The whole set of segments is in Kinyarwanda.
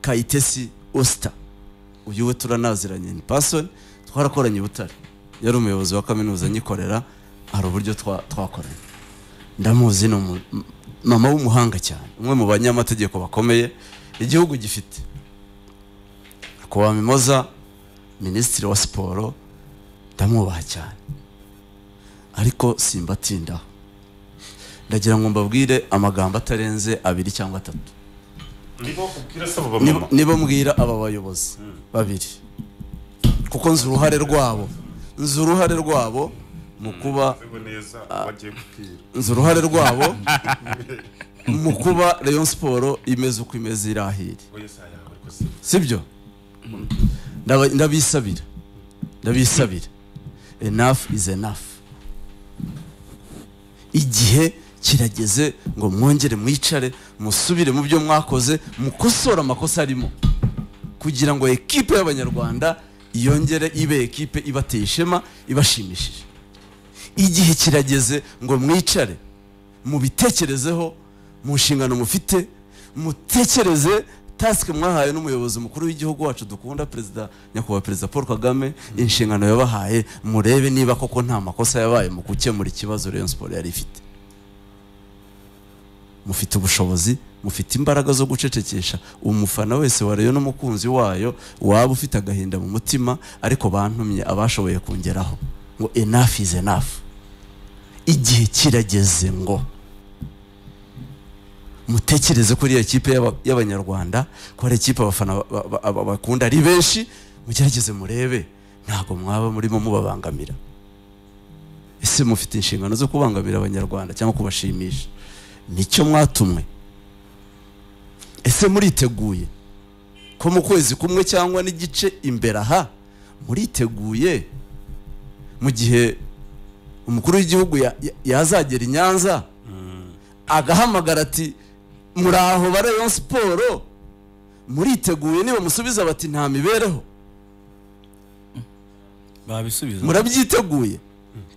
kayitesi osita uyu we turanaziranye ni pasoni twarakoranye i butare yari umuyobozi wa kaminuza nyikorera hari uburyo twa- twakoranye ndamuzi ni umu- m- mama w'umuhanga cyane umwe mu banyamategeko bakomeye igihugu gifite nyakubahwa mimoza minisitiri wa siporo ndamwubaha cyane ariko simbatindaho ndagira ngo mbabwire amagambo atarenze abiri cyangwa atatu nibo ubwira se abo Nibo- bamama nibo mbwira aba bayobozi babiri kuko nzi uruhare rwabo nzi uruhare rwabo mu kuba Mvugo neza wagiye kubwira nzi uruhare rwabo mu kuba rayon siporo imeze uko imeze irahiri we saa yawe ariko si sibyo Ndaba- ndabisabira ndabisabira enough is enough igihe kirageze ngo mwongere mwicare musubire mu byo mwakoze mukosore amakosa arimo kugira ngo ekipe y'abanyarwanda yongere ibe ekipe ibateye ishema ibashimishije igihe kirageze ngo mwicare mubitekerezeho mu nshingano mufite mutekereze tasike mwahaye n'umuyobozi mukuru w'igihugu wacu dukunda perezida nyakubahwa perezida paul kagame inshingano yabahaye murebe niba koko nta makosa yabaye mu gukemura ikibazo rayon siporo yari ifite mufite ubushobozi mufite imbaraga zo gucecekesha umufana wese wa rayon n'umukunzi wayo waba ufite agahinda mu mutima ariko bantumye abashoboye kongeraho ngo enough is enough igihe kirageze ngo mutekereze ko iriya kipe y'aba- y'abanyarwanda ko hari ikipe abafana ba- ba- ba- ba- bakunda ari benshi mugerageze murebe ntabwo mwaba murimo mubabangamira ese mufite inshingano zo kubangamira abanyarwanda cyangwa kubashimisha nicyo mwatumwe ese muriteguye ko mu kwezi kumwe cyangwa n'igice imbere aha muriteguye mu gihe umukuru w'igihugu ya- ya- yazagera i nyanza agahamagara ati muri aho barayo siporo muriteguye niba musubiza bati nta mibereho babisubiza murabyiteguye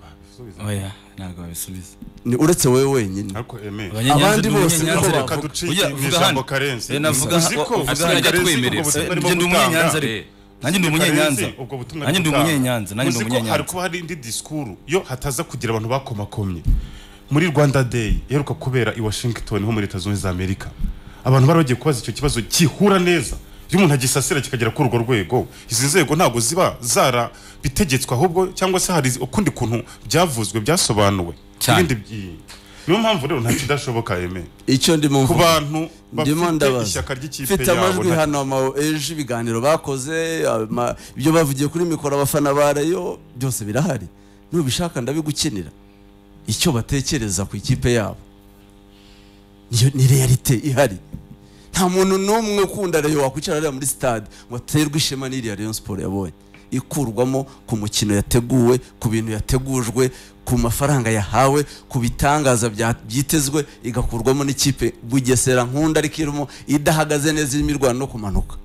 babisubiza oya ntabwo babisubiza Ni uretse wowe wenyine ariko eme Abanyanyanza Abandi ni bose Umunyanyanza. niko reka bavuga. duciye Ujya, mu vuga ijambo hano. karensi Eh, navuga uzi ko asigaye uvuga ajya karensi twemerera. ubwo butumwa Eh, arimo njye ndi gutanga. umunyanyanza ariko. Eh, Nanjye ndi karensi, umunyanyanza. ubwo butumwa Nanjye ndi arimo gutanga. umunyanyanza, nanjye ndi Uzi ko umunyanyanza. hari kuba hari indi disikuru yo hataza kugira abantu bakomakomye muri rwanda day iheruka kubera i washington ho muri leta zunze za amerika abantu bari bagiye kubaza icyo kibazo gihura neza iyo umuntu agisasira kikagera kuri urwo rwego izi nzego ntabwo ziba zarabitegetswe ahubwo cyangwa se hari ukundi kuntu byavuzwe byasobanuwe Cyane. Ibindi by'i- niyo mpamvu rero nta kidashoboka eme icyo ndimo ku mvuga bantu ndimo bafite ndabaza ishyaka ry'ikipe mfite amajwi yabo hano ama- ejo ibiganiro bakoze ama- ibyo bavugiye kuri mikoro abafana ba rayo byose birahari nubishaka ndabigukenera icyo batekereza ku ikipe yabo niyo ni realite ihari nta muntu n'umwe ukunda rayo wakwicara hariya muri stade ngo aterwe ishema n'iriya rayon siporo yabonye ikurwamo ku mukino yateguwe ku bintu yategujwe ku mafaranga yahawe ku bitangaza bya- byitezwe igakurwamo n'ikipe bugesera nkunda ariko irimo idahagaze neza irimo irwana no kumanuka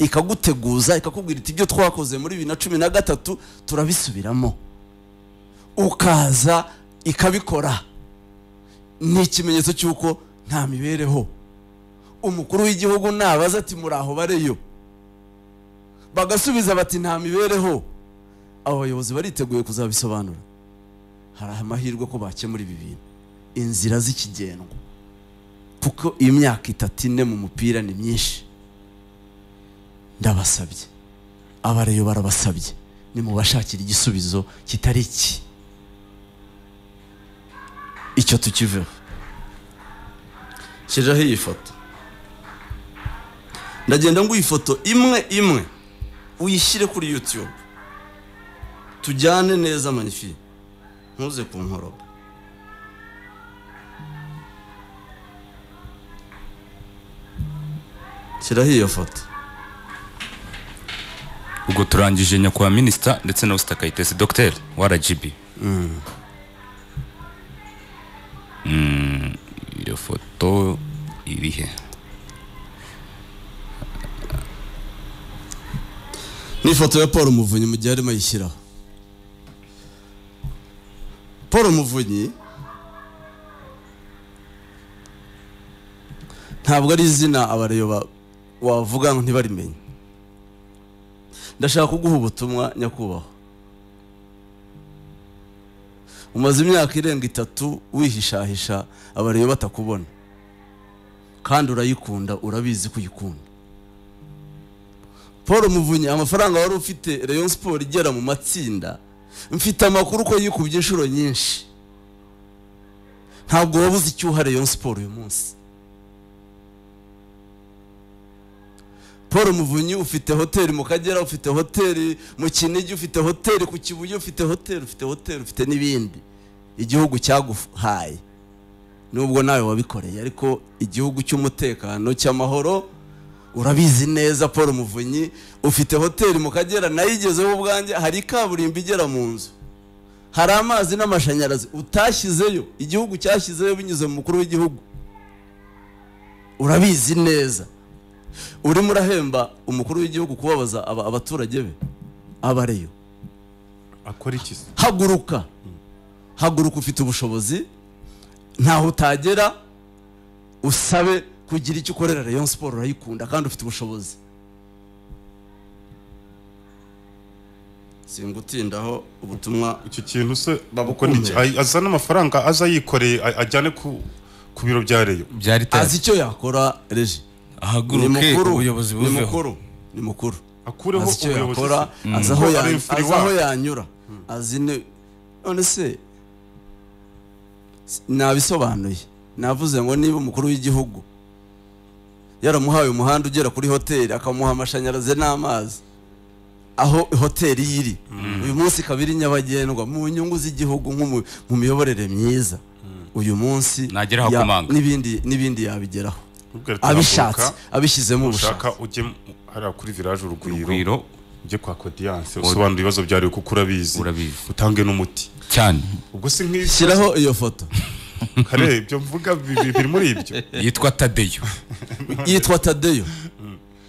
ikaguteguza ikakubwira iti ibyo twakoze muri bibiri na cumi na gatatu turabisubiramo ukaza ikabikora ni ikimenyetso cy'uko nta mibereho umukuru w'igihugu nabaza ati muri aho bareyo bagasubiza bati nta mibereho abo bayobozi bariteguye kuzabisobanura hari amahirwe ko bakemura ibi bintu inzira z'ikigendwa kuko imyaka itatu ine mu mupira ni myinshi ndabasabye abareyo barabasabye nimubashakira igisubizo kitari iki icyo tukiveho shyireho iyi foto ndagenda nguha ifoto imwe imwe uyishyire kuri yutube tujyane neza manifi ntuze ku nkoroba shyiraho iyo foto ubwo turangije nyakubahwa minisita ndetse na usita kayitesi dogiteri wa rgb Mm, iyo foto iri he ni ifoto ya paul muvunyi mu gihe arimo ayishyiraho paul muvunyi ntabwo ari izina abareyo ba- wavuga ngo ntibarimenye ndashaka kuguha ubutumwa nyakubahwa umaze imyaka irenga itatu wihishahisha abareba batakubona kandi urayikunda urabizi ko uyikunda paul muvunyi amafaranga wari ufite rayon siporo igera mu matsinda mfite amakuru ko yikubye inshuro nyinshi ntabwo wabuze icyuha rayon siporo uyu munsi paul muvunyi ufite hoteli mu kagera ufite hoteli mu kinigi ufite hoteli ku kibuye ufite hoteli ufite hoteli ufite n'ibindi igihugu cyaguhaye nubwo nawe wabikoreye ariko igihugu cy'umutekano cy'amahoro urabizi neza paul muvunyi ufite hoteli mu kagera nayigezeho ubwanjye hari kaburimbo igera mu nzu hari amazi n'amashanyarazi utashyizeyo igihugu cyashyizeyo binyuze mu mukuru w'igihugu urabizi neza urimo urahemba umukuru w'igihugu kubabaza aba- abaturage be abareyo akora iki se haguruka haguruka ufite ubushobozi ntaho utagera usabe kugira icyo ukorera rayon siporo urayikunda kandi ufite ubushobozi singutindaho ubutumwa icyo kintu se Babukunde. uko ni iki? Ay- azana amafaranga aza yikoreye ay- ajyane ku ku biro bya reyo byari azi tazi icyo yakora reji ni ahaguruke mukuru ubuyobozi ni buveho mukuru ni mukuru akureho azi icyo ubuyobozi yakora se. azi aho Kuko ya- ari azi aho influencer. yanyura azi ni none se s- nabisobanuye navuze ngo niba umukuru w'igihugu yaramuhaye umuhanda ugera kuri hoteli akamuha amashanyarazi n'amazi aho hoteli iri uyu munsi ikaba iri nyabagendwa mu nyungu z'igihugu nk'umu- mu miyoborere myiza uyu munsi Nagera aho ya- akomanga. n'ibindi n'ibindi yabigeraho Ubwo ati, abishatse "Haguruka, abishyizemo ubushake ushaka ujye mu- hariya kuri village urugwiro urugwiro ujye kwa kodiyanse usobanura ibibazo byawe kuko urabizi Urabizi. utange n'umuti cyane ubwo si nk'ibyo shyiraho iyo foto kare ibyo mvuga bi- bi- biri muri ibyo yitwa tadeyo yitwa tadeyo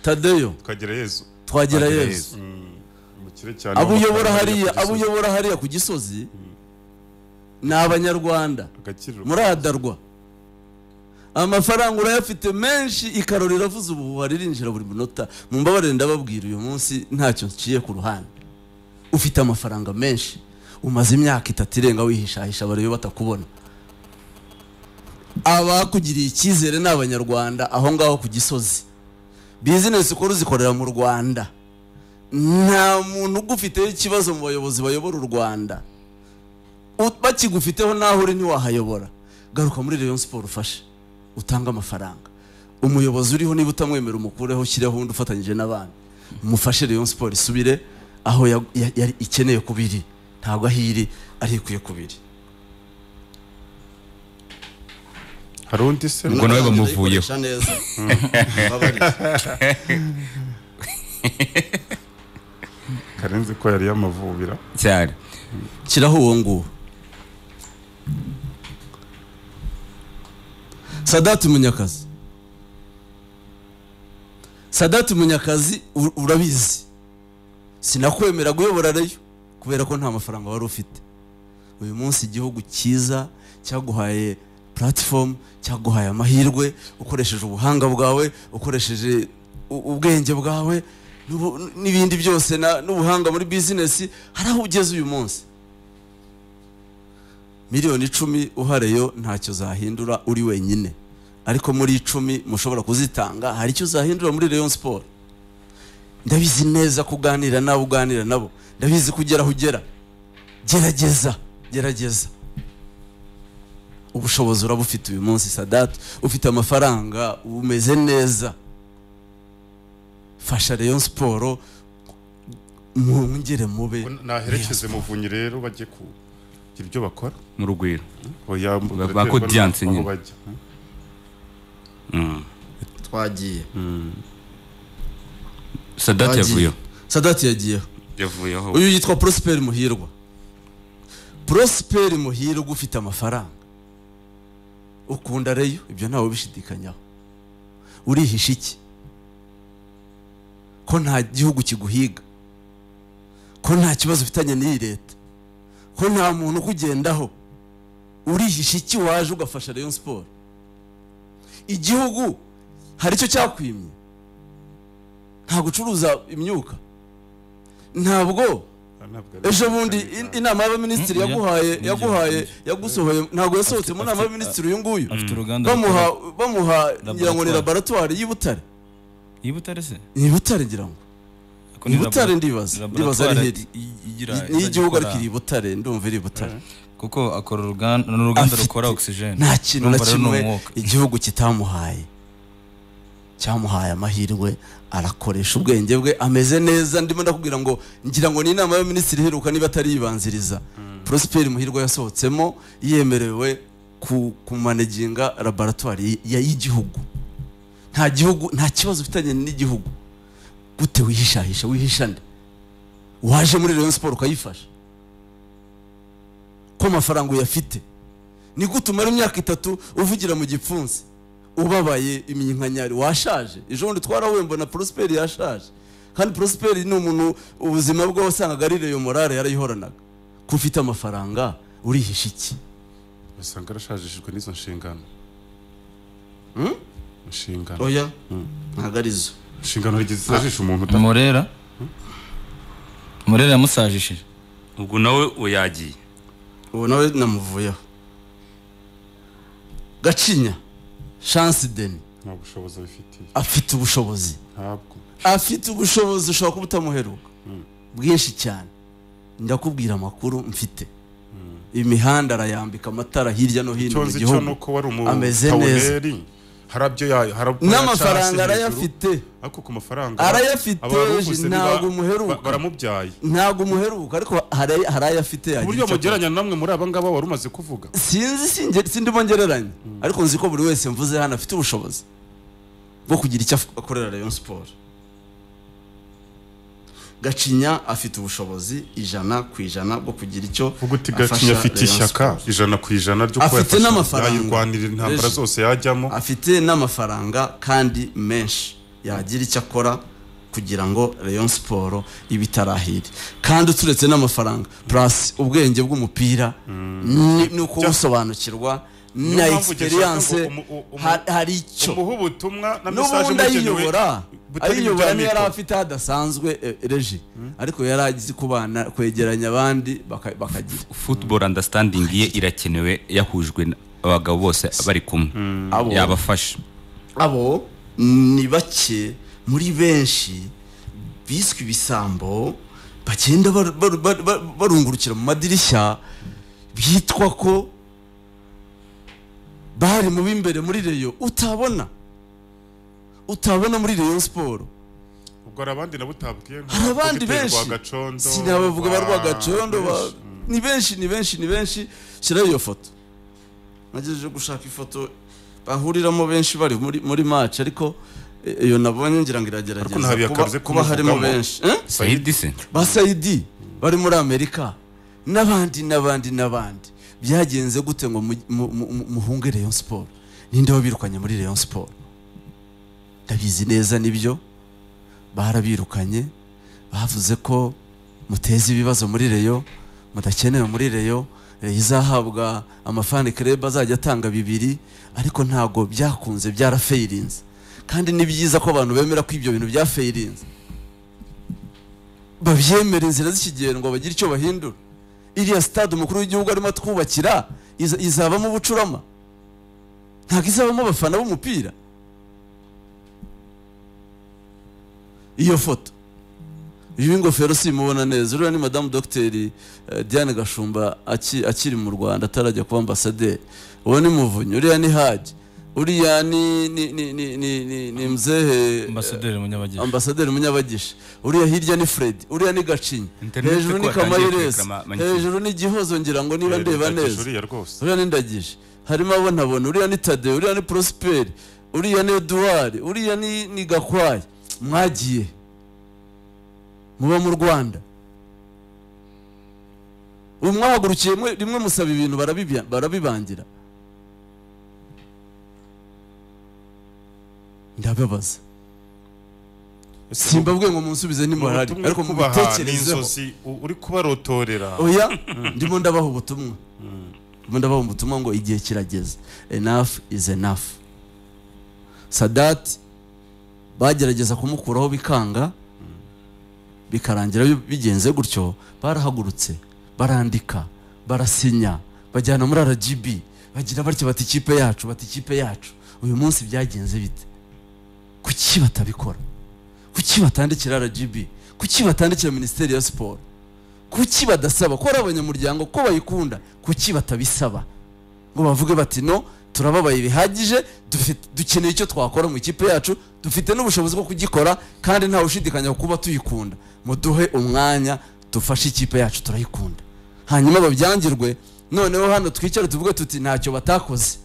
tadeyo tukagera yezu twagira Twagira yesu mu kire cyane abo uyobora amafaranga hariya yakugize abo uyobora hariya ku gisozi ni abanyarwanda agakiriro murahadarwa amafaranga urayafite menshi ikarori iravuze ubu baririnjira buri munota mu mbabarire ndababwira uyu munsi ntacyo nciye ku ruhande ufite amafaranga menshi umaze imyaka itatu irenga wihishahisha barebe batakubona abakugiriye icyizere ni abanyarwanda aho ngaho ku gisozi bizinesi ukora uzikorera mu rwanda nta muntu ugufiteho ikibazo mu bayobozi bayobora u rwanda U- bakigufiteho naho uri ntiwahayobora garuka muri rayon siporo ufashe utange amafaranga umuyobozi uriho niba utamwemera umukureho ushyireho undi ufatanyije n'abandi mufashe rayon siporo isubire aho ya- ya- yari ikeneye kuba iri ntabwo aho iri ari ikwiye kuba iri hari undi se Ubwo nawe bamuvuyeho. Ndayikoresha neza. Mbabarire. karenzi ko yari yamavubira cyane shyiraho uwo nguwo sadati munyakazi sadati munyakazi u- urabizi sinakwemera guyobora reyo kubera ko nta mafaranga wari ufite uyu munsi igihugu cyiza cyaguhaye puratifomu cyaguhaye amahirwe ukoresheje ubuhanga bwawe ukoresheje u- ubwenge bwawe n'ubu- n'ibindi byose na- n'ubuhanga muri bizinesi hari aho ugeze uyu munsi miliyoni icumi uhareyo ntacyo zahindura uri wenyine ariko muri icumi mushobora kuzitanga hari icyo zahindura muri rayon siporo ndabizi neza ko uganira nabo uganira nabo ndabizi ko ugera aho ugera gerageza gerageza ubushobozi uraba ufite uyu munsi sadati ufite amafaranga umeze neza fasha rayon siporo mwongere mube naherekeze muvunyi rero bajye kugira ibyo bakora mu rugwiro Oya, mbu- Ba- ba Kodiyanse aho nyine. bajya. twagiye sadati Twagiye. yavuyeho sadati yagiyeho yavuyeho uyu yitwa prosper muhirwa prosper muhirwa ufite amafaranga ukunda reyo ibyo ntawe ubishidikanyaho urihisha iki ko nta gihugu kiguhiga ko nta kibazo ufitanye n'iyi leta ko nta muntu ukugendaho urihisha iki waje ugafasha reyo siporo igihugu hari icyo cyakwimye ntabwo ucuruza imyuka ntabwo ntabwo ari- ejo bundi in- inama y'abaminisitiri Mm, yaguhaye yeah. yaguhaye Yeah. yagusohoye ntabwo yasohotse mu nama afite- y'abaminisitiri uyu nguyu afite uruganda bamuha bamuha ngira ngo Laboratoire. ni laboratwari y'i Butare i Butare se ni i Butare ngira ngo Ko ni ni i Butare labo- ndibaza ndibaza laboratoire ari heri i- igira Ni- ni izajya igihugu ikora- ariko iri i Butare ndumva iri i Butare kuko akora uruganda ni uruganda Afite- rukora oxygen nta kintu na Urumva rero ni kimwe umwuka. igihugu kitamuhaye cyamuhaye amahirwe arakoresha ubwenge bwe ameze neza ndimo ndakubwira ngo ngira ngo ni inama y'abaminisitiri iheruka niba atariyibanziriza Prosper muhirwa yasohotsemo yemerewe ku- kumanaginga laboratwari ya- y'igihugu nta gihugu nta kibazo ufitanye n'igihugu gute wihishahisha wihisha nde waje muri Rayon Sport ukayifasha ko amafaranga uyafite ni gute umara imyaka itatu uvugira mu gipfunsi ubabaye iminkanyari washaje ejo bundi twarahuye na prosperi yashaje kandi prosperi ni umuntu ubuzima bwe wasangaga ari reyo morale yarayihoranaga ko ufite amafaranga urihisha iki usanga arashajishijwe n'izo nshingano inshingano oya ntabwo arizo inshingano rigeze zajisha umuntu uta- murera murera yamusajishije ubwo nawe uyagiye ubu nawe namuvuyeho gacinya chance deni nta bushobozi abifitiye afite ubushobozi ntabwo afite ubushobozi ushobora kuba utamuheruka bwinshi cyane ndakubwira amakuru mfite imihanda arayambika amatara hirya no hino icyo mu nzi cyo ni gihugu uko wari Ameze neza. umutawuneri harabyo yayo harabyo n'amafaranga arayafite ariko ku mafaranga Arayafite, abaruvuze Jean, niba- ntabwo umuheruka. ba- baramubyaye ntabwo umuheruka ariko hari hari ayo afite ku yagira buryo icyo akora. mugereranya na namwe muri aba ngaba wari umaze kuvuga sinzi singe- sindimo ngereranya ariko nzi ko buri wese mvuze hano afite ubushobozi bwo kugira icyo af- akorera Rayon Sport Gacinya afite ubushobozi ijana ku ijana bwo kugira icyo vuga uti afasha gacinya afite Rayon ishyaka Sport. ijana ku ijana ryo Afite yafasha- n'amafaranga. yayirwanirira intambara Reje. zose yajyamo afite n'amafaranga kandi menshi yagira icyo akora kugira ngo Rayon Sport ibitarahire kandi uturetse n'amafaranga plus ubwenge bw'umupira ni- ni uko Bya- gusobanukirwa na mpamvu ugeze experience aho umu- umu- ha- hari icyo umuha ubutumwa na mesaje n'ubundi mugenewe ayiyobora butari ayiyobora ibijyanye niyo yari n'itwa. afite hadasanzwe eh, reji ariko yari azi kubana kwegeranya abandi baka- bakagira football understanding ye irakenewe yahujwe n- abagabo bose bari kumwe Abo- yabafasha abo ni bake muri benshi biswe ibisambo bagenda bar- bar- bar- bar- barungurukira mu madirishya bitwa ko bari mu b'imbere muri reyo utabona utabona muri reyo siporo ubwo hari abandi nabo utabwiye nka hari abandi Dr. benshi Rwagacondo, sinabavuga ba ba- rwagacondo ba- benshi. ni benshi ni benshi ni benshi shyiraho iyo foto nagejeje gushaka ifoto bahuriramo benshi bari muri muri match ariko eh, iyo nabonye ngira ngo Ariko nta iragerageza biyakaruze kuba- kuba harimo kumuvugamo. benshi Eh? sayidi se ba sayidi bari muri amerika n'abandi n'abandi n'abandi byagenze gute ngo mu- mu- mu- mu- muhunge rayon siporo ninde wabirukanye muri rayon siporo ndabizi neza nibyo barabirukanye bavuze ko muteze ibibazo muri reyo mudakenewe muri reyo reyo izahabwa amafani kerebe azajya atanga bibiri ariko ntabwo byakunze byarafayirinze kandi ni byiza ko abantu bemera ko ibyo bintu byafayirinze babyemere inzira z'ikigendwa bagire icyo bahindura iriya sitade umukuru w'igihugu arimo atwubakira iza- izabamo ubucurama ntabwo izabamo abafana b'umupira iyo foto uyu w'ingofero simubona neza uriya ni madamu dogiteri eh, diane gashumba aki- akiri mu rwanda atarajya kuba ambasaderi uwo ni muvunyi uriya ni haji uriya ni ni ni ni ni ni ni mzehe ambasaderi munyabageni ambasaderi munyabagisha uriya hirya ni fred uriya ni gacinya Internet hejuru ko ni yatangiye kamayiresi kurekera ma- hejuru ni gihozo ngira ngo niba ndeba Ndagije neza uriya rwose uriya ni ndagije harimo abo ntabona uriya ni tade uriya ni prosperi uriya ni eduwari uriya ni ni gakwaya mwagiye muba mu rwanda ubu mwahagurukiye mwe- rimwe musaba ibintu barabibi- barabibangira ndababaza simbabwe ngo munsubize ntimuhari Ubutumwa ariko kubaha mubitekerezeho n'inzozi u- uri kubarotorera oya ndimo ndabaha ubutumwa ndimo ndabaha ubutumwa ngo igihe kirageze enough is enough sadat bagerageza kumukuraho bikanga bikarangira bi- bigenze gutyo barahagurutse barandika barasinya bajyana muri rgb bagira batya bati ikipe yacu bati ikipe yacu uyu munsi byagenze bite kuki batabikora kuki batandikira rgb kuki batandikira minisiteri ya siporo kuki badasaba ko ari abanyamuryango ko bayikunda kuki batabisaba ngo bavuge bati no turababaye bihagije dufite- dukeneye icyo twakora mu ikipe yacu dufite n'ubushobozi bwo kugikora kandi ntawe ushidikanya ku kuba tuyikunda muduhe umwanya dufashe ikipe yacu turayikunda hanyuma babyangirwe noneho hano twicare tuvuge tuti ntacyo batakoze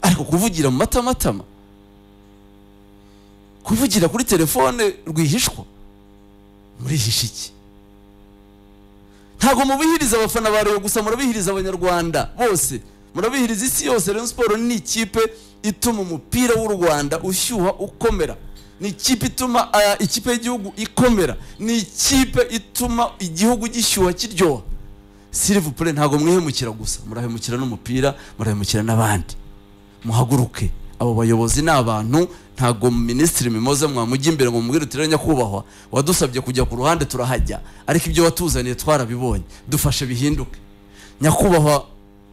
ariko kuvugira mu matamatama kuvugira kuri telefone rwihishwa murihisha iki ntabwo mubihiriza abafana ba Rayon gusa murabihiriza abanyarwanda bose murabihiriza isi yose Rayon Sport ni ikipe ituma umupira w'u Rwanda ushyuha ukomera ni ikipe ituma aya, ikipe y'igihugu ikomera ni ikipe ituma igihugu gishyuha kiryoha sirivu pure ntabwo mwihemukira gusa murahemukira n'umupira murahemukira n'abandi muhaguruke abo bayobozi ni abantu ntabwo minisitiri mimoze mwamujya imbere ngo mubwire uti nyakubahwa wadusabye kujya ku ruhande turahajya ariko ibyo watuzaniye twarabibonye dufashe bihinduke nyakubahwa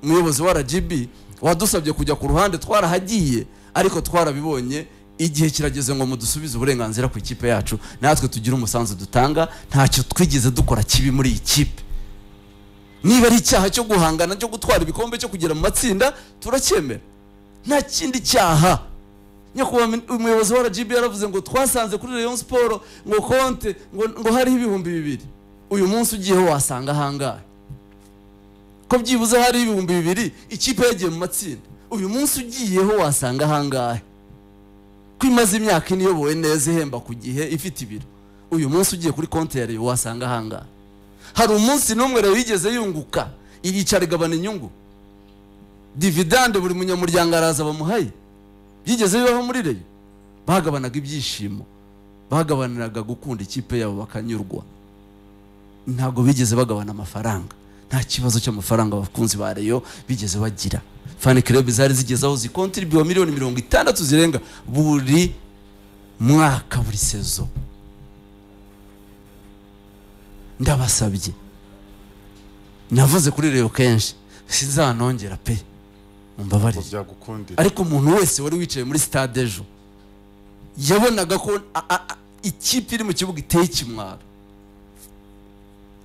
umuyobozi wa rgb wadusabye kujya ku ruhande twarahagiye ariko twarabibonye igihe kirageze ngo mudusubize uburenganzira ku ikipe yacu natwe tugire umusanzu dutanga ntacyo twigeze dukora kibi muri iyi kipe niba ari icyaha cyo guhangana cyo gutwara ibikombe cyo kugera mu matsinda turacyemera nta kindi cyaha nyakubahwa min- umuyobozi wa rgb yaravuze ngo twasanze kuri rayon siporo ngo konte ngo, ngo hariho ibihumbi bibiri uyu munsi ugiyeho wasanga ahangahe ko byibuze hariho ibihumbi bibiri ikipe yagiye mu matsinda uyu munsi ugiyeho wasanga ahangahe ko imaze imyaka ine iyobowe neza ihemba ku gihe ifite ibiro uyu munsi ugiye kuri konti ya rayon wasanga ahangahe hari umunsi n'umwe rayon yigeze yunguka iricara igabana inyungu dividande buri munyamuryango araza bamuhaye byigeze bibaho muri reyo bagabanaga ibyishimo bagabaniraga gukunda ikipe yabo bakanyurwa ntabwo bigeze bagabana amafaranga nta kibazo cy'amafaranga abakunzi ba reyo bigeze bagira fani kirebe zari zigeze aho zikontribuwa miliyoni mirongo itandatu zirenga buri mwaka buri sezo ndabasabye navuze kuri reyo kenshi sinzanongera pe ngo mumbabarire byagukundira ariko umuntu wese wari wicaye muri stade ejo yabonaga ko a- a- a- ikipe iri mu kibuga iteye ikimwaro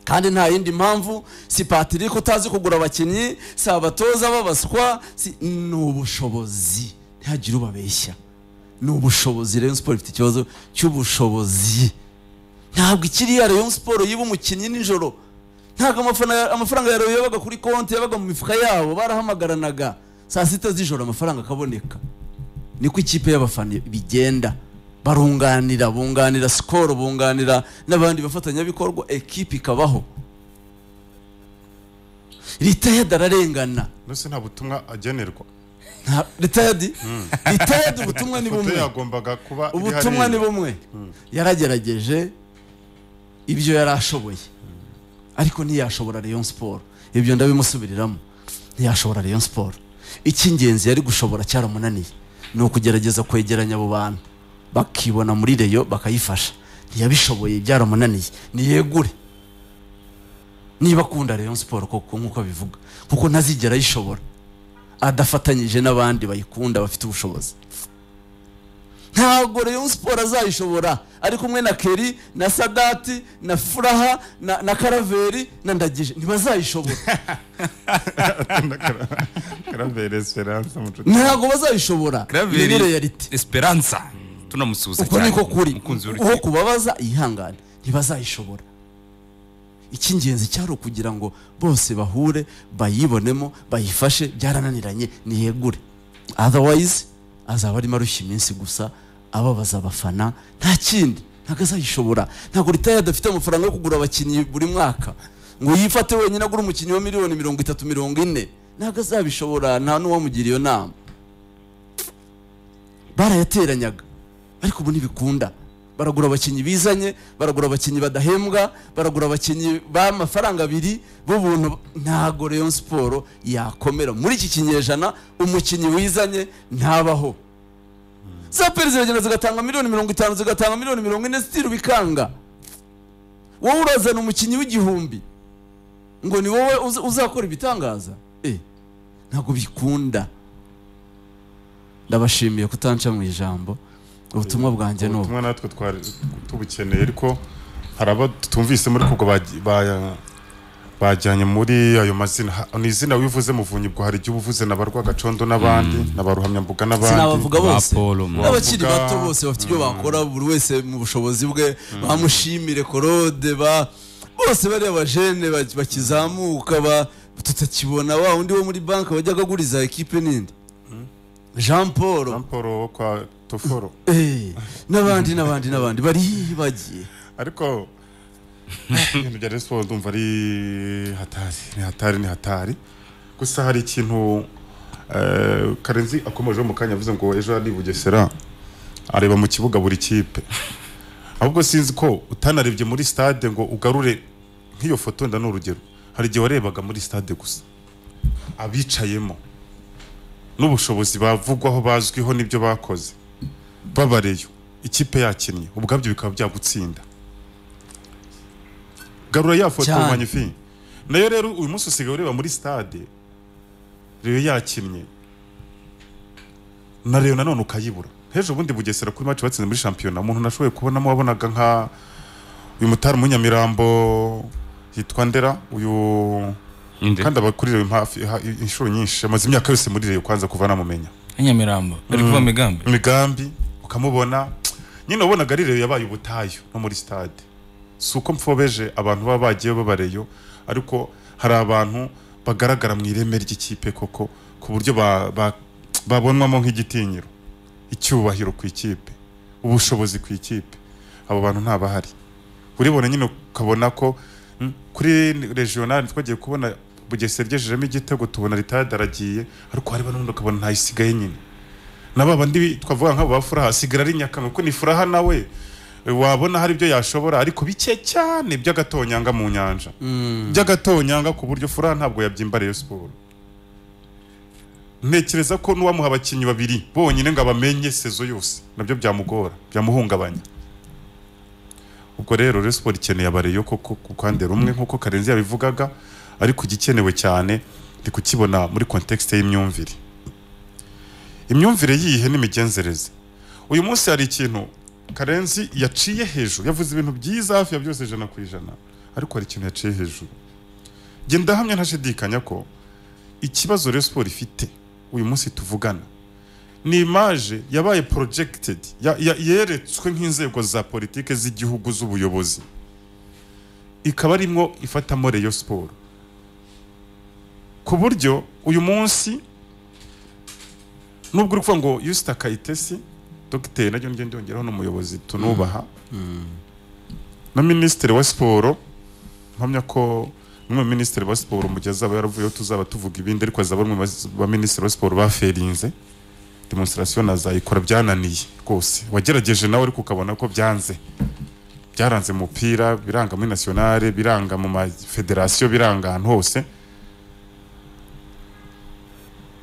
kandi nta yindi mpamvu si patrick utazi kugura abakinnyi si abatoza babaswa si ni ubushobozi ntihagire ubabeshya ni ubushobozi rayon sport ifite ikibazo cy'ubushobozi ntabwo ikiriya rayon sport yiba umukinnyi nijoro ntabwo amafana ya- amafaranga ya rayon yabaga kuri konti yabaga mu mifuka yabo barahamagaranaga saa sita z'ijoro amafaranga akaboneka niko ikipe y'abafana bigenda barunganira bunganira sikoro bunganira n'abandi bafatanyabikorwa ekipe ikabaho ritayadi ararengana mbese nta butumwa agenerwa Nta- ritayadi ritayadi ubutumwa ni ifoto bumwe yagombaga kuba iri ubutumwa ni hariya. bumwe yaragerageje ibyo yari ashoboye ariko ntiyashobora Rayon Sport ibyo ndabimusubiriramo ntiyashobora Rayon Sport icy'ingenzi yari gushobora cyaramunaniye ni ukugerageza kwegeranya abo bantu bakibona muri Rayon bakayifasha ntiyabishoboye byaramunaniye niyegure niba akunda Rayon Sport koko nk'uko abivuga kuko ntazigera ayishobora adafatanyije n'abandi bayikunda bafite ubushobozi ntabwo Rayon Sport azayishobora ari kumwe na Keri na Sagati na Furaha na, na Karaveri na Ndagije ntibazayishobora Claver Esperance mucuti ntabwo bazayishobora iyo ni reality esperanza tunamusuhuza uko niko kuri mukunzi uwo w'urukiko kubabaza yihangane ntibazayishobora icy'ingenzi cyari ukugira ngo bose bahure bayibonemo bayifashe byarananiranye niyegure otherwise azaba arimo arushya iminsi gusa ababaza abafana nta kindi ntabwo azayishobora ntabwo ritaya adafite amafaranga yo kugura abakinnyi buri mwaka ngo yifate wenyine agure umukinnyi wa miliyoni mirongo itatu mirongo ine ntabwo azabishobora nta n'uwamugira iyo nama barayateranyaga ariko ubu ntibikunda baragura abakinnyi bizanye baragura abakinnyi badahembwa baragura abakinnyi b'amafaranga abiri b'ubuntu ntabwo Rayon Sport yakomera muri iki kinyejana umukinnyi wizanye ntabaho zaperi ziragenda zigatanga miliyoni mirongo itanu zigatanga miliyoni mirongo ine sitiri bikanga wowe urazana umukinnyi w'igihumbi ngo ni wowe uza- uzakora ibitangaza Eh, ntabwo bikunda ndabashimiye kutanca mu ijambo ubutumwa bwanjye ni ubu ubutumwa natwe twari tubukeneye ariko hari abo tutumvisemo ariko ubwo bagi- ba- bajyanye muri ayo mazina Ha- ni izina wivuze muvunyi ubwo hari igihe uba uvuze na ba Rwagacondo n'abandi na ba Ruhamyambuga n'abandi sinabavuga bose Apollo, mu- n'abakiri Bavuga- bato bose bafite ibyo bakora buri wese mu bushobozi bwe bamushimire korode ba bose bariya bajene ba- bakizamuka ba- tutakibona wa undi wo muri banki wajyaga aguriza ekipe n'indi jean paul Jean Paul wo kwa Toforo eh, n'abandi n'abandi n'abandi baribagiye ariko ibintu bya Rayon Sports ndumva ari hatari ni hatari ni hatari gusa hari ikintu eh, Karenzi akomejeho mu kanya avuze ngo ejo ari i Bugesera areba mu kibuga buri kipe ahubwo sinzi ko utanarebye muri stade ngo ugarure nk'iyo foto wenda ni urugero hari igihe warebaga muri stade gusa abicayemo n'ubushobozi bavugwaho bazwiho n'ibyo bakoze babareyo ikipe yakinnye ubwabyo bikaba byagutsinda garura ya foto Cyane. magnifique nayo rero uyu munsi usigaye ureba muri stade rero yakinnye na rero nanone ukayibura hejo ubundi bugesera kuri match batsinze muri shampiyona umuntu nashoboye kubonamo wabonaga nka uyu mutari munyamirambo yitwa ndera uyu Inde. kandi abakurirewe hafi ha- inshuro nyinshi amaze imyaka yose muri reyo kwanza kuva namumenya nyamirambo ari kuva migambi imigambi ukamubona nyine wabonaga ari reyo yabaye ubutayu no muri stade si uko mfobeje abantu baba bagiye babareyo ariko hari abantu bagaragara mu ireme ry'ikipe koko ku buryo ba- ba- babonwamo nk'igitinyiro icyubahiro ku ikipe ubushobozi ku ikipe abo bantu ntabahari uribona nyine ukabona ko mm, kuri regional twagiye kubona bugesera ryejejemo igitego tubona ritade aragiye ariko hareba n'ubundi ukabona ntayisigaye nyine na ba bandi twavuga nk'abo ba furaha sigara ari nyakanga kuko ni furaha nawe eh, wabona hari ibyo yashobora ariko bike cyane by'agatonyanga mu nyanja by'agatonyanga ku buryo furaha ntabwo yabyimba Rayon Sports ntekereza ko n'uwamuha abakinnyi babiri bonyine ngo abamenye sezo yose nabyo byamugora byamuhungabanya ubwo rero Rayon Sports ikeneye abareyo koko ku ruhande rumwe nk'uko Karenzi yabivugaga ariko igikenewe cyane ndi kukibona muri contexte y'imyumvire imyumvire yihe n'imigenzereze uyu munsi hari ikintu karenzi yaciye hejuru yavuze ibintu byiza hafi ya byose ijana ku ijana ariko hari ikintu yaciye hejuru njye ndahamya ntashidikanya ko ikibazo Rayon Sports ifite uyu munsi tuvugana ni imaje yabaye projected ya- ya- yeretswe nk'inzego za politike z'igihugu z'ubuyobozi ikaba arimwo ifatamo Rayon Sports ku buryo uyu munsi nubwo uri kuvuga ngo yusita kayitesi dogiteri najya ngenda yongeraho n'umuyobozi tunubaha na minisitiri wa siporo mpamya ko umwe mu minisitiri wa siporo mu gihe azaba yaravuyeho tuzaba tuvuga ibindi ariko azaba ari umwe ba minisitiri wa siporo baferinze demonstration azayikora byananiye rwose wagerageje nawe ariko ukabona ko byanze byaranze mu mupira biranga muri nationale biranga mu mafederasiyo biranga ahantu hose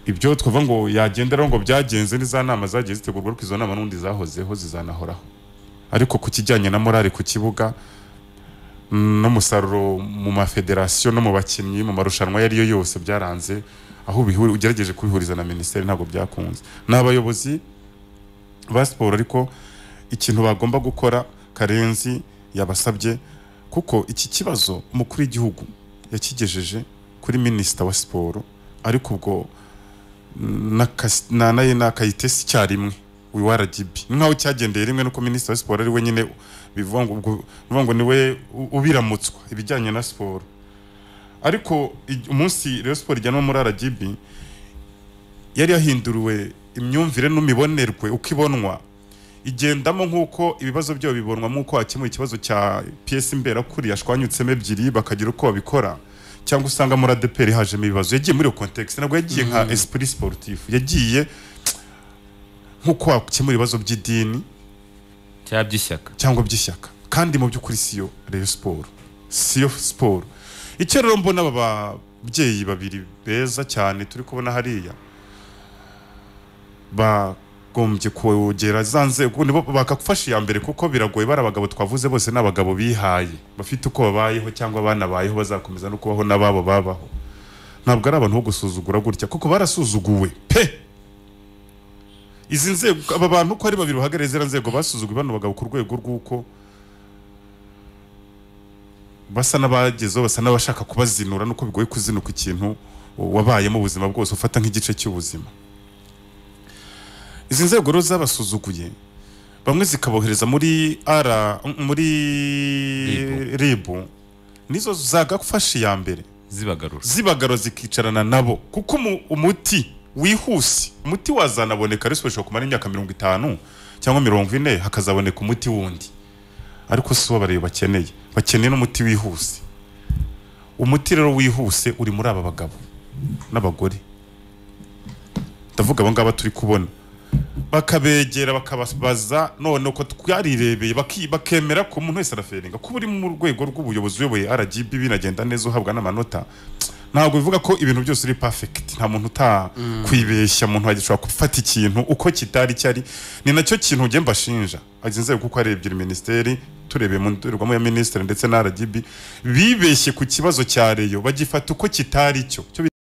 ibyo twavuga ngo yagenderaho ngo byagenze n'iza nama zagiye zitegurwa ariko izo nama n'ubundi zahozeho zizanahoraho ariko ku kijyanye na morale ku kibuga mm, n'umusaruro mu mafederasiyo no mu bakinnyi mu marushanwa ayo ari yo yose byaranze aho ubihuri- ugerageje kubihuriza na minisiteri ntabwo byakunze ni abayobozi ba siporo ariko ikintu bagomba gukora karenzi yabasabye kuko iki kibazo umukuru w'igihugu yakigejeje kuri minisita wa siporo ariko ubwo na kas- na- na- na kayitesi icyarimwe uyu wa RGB nkaho cyagendeye rimwe nuko minisitiri wa siporo ari we nyine bivuga ngo ubwo bivuga ngo niwe u- ubiramutswa ibijyanye na siporo ariko ij- umunsi rero siporo ijyanwa muri RGB yari yahinduriwe imyumvire n'imibonerwe uko ibonwa igendamo nk'uko ibibazo byayo bibonwa nk'uko hakemuye ikibazo cya piyesi mberakuri yashwanyutsemo ebyiri bakagira uko babikora cyangwa usanga muri adeperi hajemo ibibazo yagiye muri iyo kontekisi ntabwo yagiye nka esprit sportif yagiye nk'uko wakemura ibibazo by'idini cya by'ishyaka cyangwa by'ishyaka kandi mu by'ukuri siyo rero siporo siyo siporo icyo rero mbona aba babyeyi babiri beza cyane turi kubona hariya ba bagombye kogera za nzego nibo bakagufasha iya mbere kuko biragoye bari abagabo twavuze bose ni abagabo bihaye bafite uko babayeho cyangwa banabayeho bazakomeza no kubaho n'ababo babaho ntabwo ari abantu bo gusuzugura gutya kuko barasuzuguwe pe izi nzego aba bantu uko ari babiri bahagarariye ziriya nzego basuzuguwe bano bagabo ku rwego rw'uko basa n'abagezeho basa n'abashaka kubazinura nuko bigoye kuzinuka ikintu wabayemo ubuzima bwose ufata nk'igice cy'ubuzima izi nzego rero zabasuzuguye bamwe zikabohereza muri ara muri ribu nizo zagafashe iya mbere zibagarura zibagaro zikicarana nabo kuko umu- umuti wihuse umuti wazanaboneka ariko ushobora kumara imyaka mirongo itanu cyangwa mirongo ine hakazaboneka umuti wundi ariko si wo bareba bakeneye bakeneye n'umuti wihuse umuti rero wihuse uri muri aba bagabo n'abagore ndavuga aba ngaba turi kubona bakabegera bakababaza none uko twarirebeye baki- bakemera ko umuntu wese araferinga kuba uri mu rwego rw'ubuyobozi uyoboye RGB binagenda neza uhabwa n'amanota ntabwo bivuga ko ibintu byose uri perfect nta muntu utakwibeshya umuntu agishobora gufata ikintu uko kitari cyari ni nacyo kintu njye mbashinja izi nzego kuko ari ebyiri minisiteri turebeye mu ndorerwamo ya minisitiri ndetse na RGB bibeshye ku kibazo cya reyo bagifata uko kitari cyo Cyo